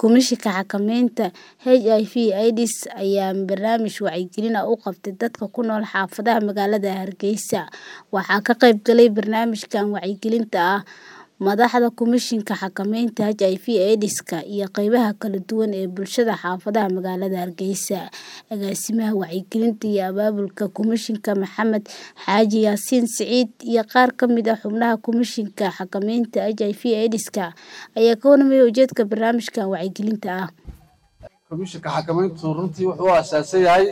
Komishanka Xakamaynta HIV/AIDS ayaa barnaamij wacyigelin ah u qabtay dadka ku nool xaafadaha magaalada Hargeysa. Waxaa ka qayb galay barnaamijkan wacyigelinta ah madaxda Komishanka Xakamaynta HIV/AIDSka iyo qaybaha kala duwan ee bulshada xaafadaha magaalada Hargeysa. Agaasimaha Wacyigelinta iyo Abaabulka Komishanka Maxamed Xaaji Yaasiin Siciid iyo qaar ka mid ah xubnaha Komishanka Xakamaynta HIV/AIDSka ayaa ka warramay ujeedka barnaamijkan wacyigelinta ah. Komishanka xakamayntu runtii wuxuu u aasaasan yahay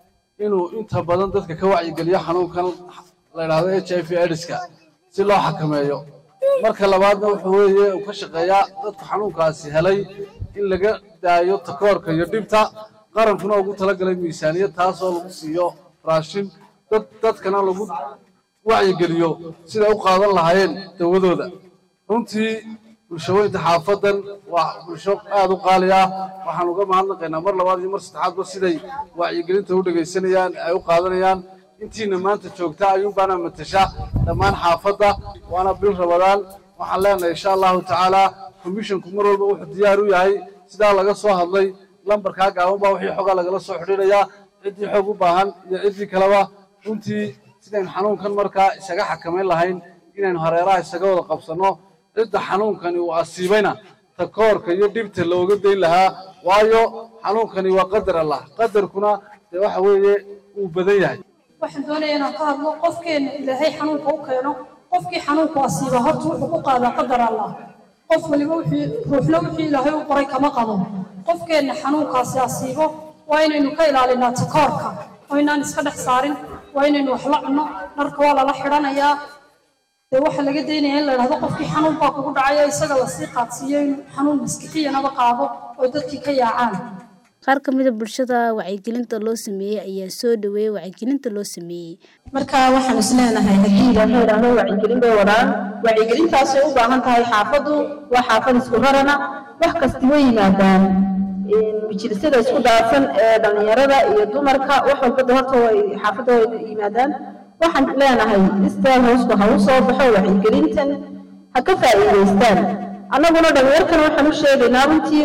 inuu inta badan dadka ka wacyigeliyo xanuunkan la yidhaahdo HIV/AIDSka si loo xakameeyo. Marka labaadna wuxuu weeye uu ka shaqeeyaa dadka xanuunkaasi helay in laga daayo takoorka iyo dhibta qarankuna ugu talagalay miisaaniyad taasoo lagu siiyo raashin dad dadkana lagu wacyigeliyo siday u qaadan lahaayeen dawadooda. Runtii bulshooyinka xaafadan waa bulsho aad u qaali ah waxaan uga mahadnaqaynaa mar labaad iyo mar saddexaadba siday wacyigelinta u dhegaysanayaan ay u qaadanayaan intiina maanta joogta ayuunbaana matasha dhammaan xaafadda waana bil rabadaan waxaan leenahay insha allahu tacaala komishanku mar walba wuxuu diyaar u yahay sidaa laga soo hadlay lambarkaa gaaban baa wixii xogaa lagala soo xidhiidhayaa ciddii xoog u baahan iyo ciddii kaleba runtii sidaynu xanuunkan markaa isaga xakamayn lahayn inaynu hareeraha isaga wada qabsanno cidda xanuunkani uu asiibayna takoorka iyo dhibta looga dayn lahaa waayo xanuunkani waa qadar allah qadarkuna dee waxa weeye uu badan yahay waxaan doonayaa inaan ka hadlo qofkeena ilaahay xanuunka u keeno qofkii xanuunku asiiba horta wuxuu ku qaadaa qadar allah qof waliba wixii ruuxna wixii ilaahay u qoray kama qabo qofkeenna xanuunkaasi asiibo waa inaynu ka ilaalinaa takoorka waa inaan iska dhex saarin waa inaynu wax la cunno dharka waa lala xidhanayaa dee waxaa laga daynaya in la idhahdo qofkii xanuun baa kugu dhacaya isaga lasii qaadsiiyo inuu xanuun maskixiyanaba qaado oo dadkii ka yaacaan Qaar ka mid ah bulshada wacyigelinta loo sameeyay ayaa soo dhaweeyay wacyigelinta loo sameeyay. marka waxaan is leenahay haddii ilaahay idhaahdo wacyigelin bay wadaan wacyigelintaasay u baahan tahay xaafaddu waa xaafad isku rarana wax kasta way yimaadaan majlisada isku dhaafsan ee dhallinyarada iyo dumarka wax walbada horta way xaafadda way yimaadaan waxaan leenahay istaal hoosku ha u soo baxo wacyigelintan ha ka faa'iidaystaan annaguna dhallinyarkana waxaan u sheegaynaa runtii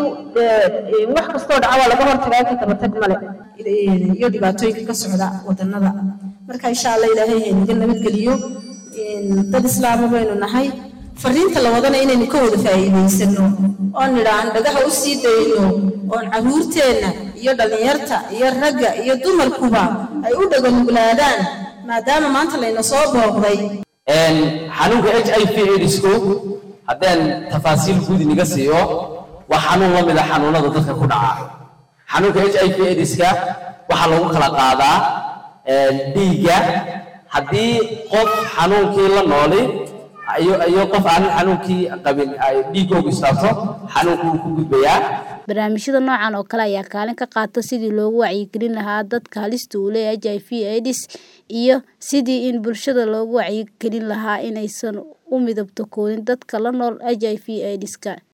wax kastoo dhaca waa laga hortagaa ka tabatag male iyo dhibaatooyinka ka socda wadannada marka insha allah ilaahay haynaga nabadgeliyo dad islaama baynu nahay fariinta la wadana inaynu ka wada faa'iidaysano oon nidhaan dhagaha u sii dayno oon caruurteenna iyo dhallinyarta iyo ragga iyo dumarkuba ay u dhaganuglaadaan maadaama maanta layna soo booqday xanuunka h i v aidisku haddaan tafaasiil guud iniga siiyo waa xanuun la mid a xanuunada dadka ku dhaca xanuunka h i v aidiska waxaa lagu kala qaadaa dhiigga haddii qof xanuunkii la nooli iyo qof aanan xanuunkii qabin ay dhiiggoogu istaabto xanuunku wuu ku gudbayaa Barnaamijyada noocan oo kale ayaa kaalin ka qaata sidii loogu wacyigelin lahaa dadka halista u leh HIV/AIDS iyo sidii in bulshada loogu wacyigelin lahaa inaysan u midabto koonin dadka la nool HIV/AIDSka.